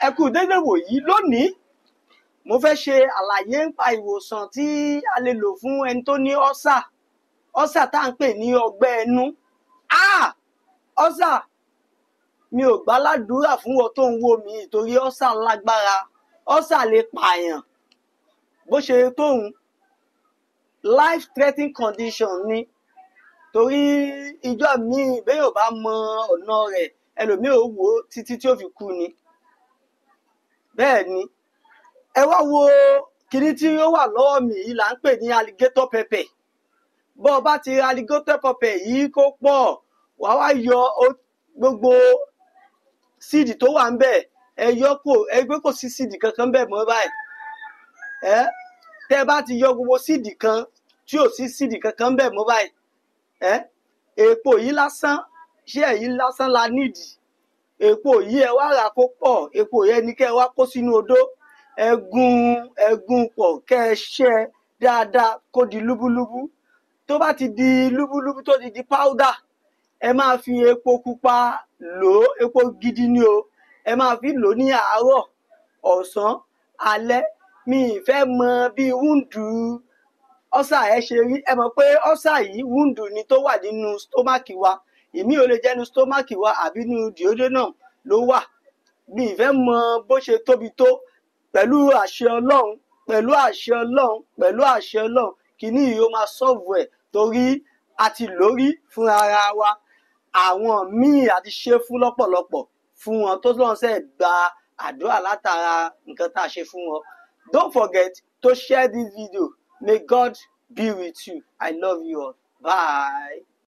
ẹ kú dédé wòyí lónìí mo fẹ́ ṣe àlàyé nípa ìwòsàn tí a lè lò fún ẹni tó ní ọ́sà ọ́sà tá à ń pè ní ọgbẹ́ ẹnu ah ọ́sà mi ò gbàládùúrà fún wọn tó ń wò mí torí ọ́sà lágbára ọ́sà lè pààyàn bó ṣe tóun life threatening condition ni torí ìjọ míì béèyàn bá mọ ọ̀nà rẹ̀ ẹlòmíì ò wò ó títí tí ó fi kú ni bẹ́ẹ̀ ni ẹ wá wo kinní tí ó wà lọ́wọ́ mi yìí là ń pè ní alligator pepper bọ́ ọ bá ti ra alligator pepper yìí kó pọ̀ wà wá yọ ó- gbogbo síìdì tó wà ń bẹ̀ ẹ yọ kó ẹ gbé kò sí síìdì kankan bẹ̀ mọ́ báyìí ẹ tẹ́ ẹ bá ti yọ gbogbo síìdì kan tí ò sí síìdì kankan bẹ̀ mọ́ báyìí ẹ èèpo yìí lásán ṣé èyí lásán la nídìí èpo yìí ẹ wá rà kó pọ̀ èpo yẹn ni kẹ́ ẹ wá kó sínú odó ẹ gún ẹ gún pọ̀ kẹ́ ẹ ṣẹ́ dáadáa kó di lúbúlúbú tó bá ti di lúbúlúbú tó ti di powder ẹ máa fi epo pupa lò ó epo gidi ni o ẹ máa fi lò ó ní àárọ̀ ọ̀sán alẹ́ mi ì fẹ́ mọ bí wúndù ọ́sà ẹ ṣe rí ẹ mọ̀ pé ọ́sà yìí wúndù ni tó wà nínú stomach wa èmi ò lè jẹ́nu stomach wa àbí nínú duodenum ló wà mi ì fẹ́ mọ bó ṣe tóbi tó pẹ̀lú àṣẹ ọlọ́run pẹ̀lú àṣẹ ọlọ́run pẹ̀lú àṣẹ ọlọ́run kìíní yìí ó máa sọ́ọ̀bù ẹ̀ torí a ti lórí fún ara wa àwọn míì àti ṣe fún lọ́pọ̀lọpọ̀ fún wọn tó lọ́n sẹ́ gba àdúrà látara nǹkan tá a ṣe fún wọn don't forget to share this video may God be with you I love you all bye.